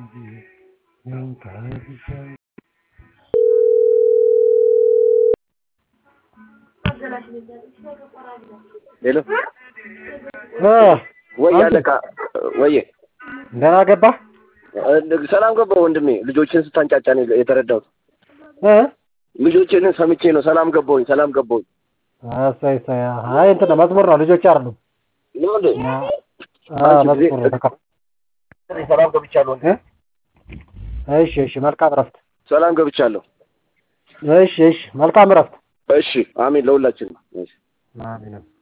ሄሎ እ ወይ አለቃ ወይ ደህና ገባህ? ሰላም ገባሁ ወንድሜ። ልጆችን ስታንጫጫ ነው የተረዳሁት። እ ልጆችን ሰምቼ ነው ሰላም ገባሁኝ፣ ሰላም ገባሁኝ። እሰይ እሰይ። አይ እንትን ነው መዝሙር ነው፣ ልጆች አይደሉም። ነው እንዴ? አዎ መዝሙር ነው። ተካ ሰላም ገብቻለሁ ወንድሜ። እ እሺ እሺ። መልካም እረፍት። ሰላም ገብቻለሁ። እሺ እሺ። መልካም እረፍት። እሺ፣ አሜን ለሁላችንም። እሺ አሜን።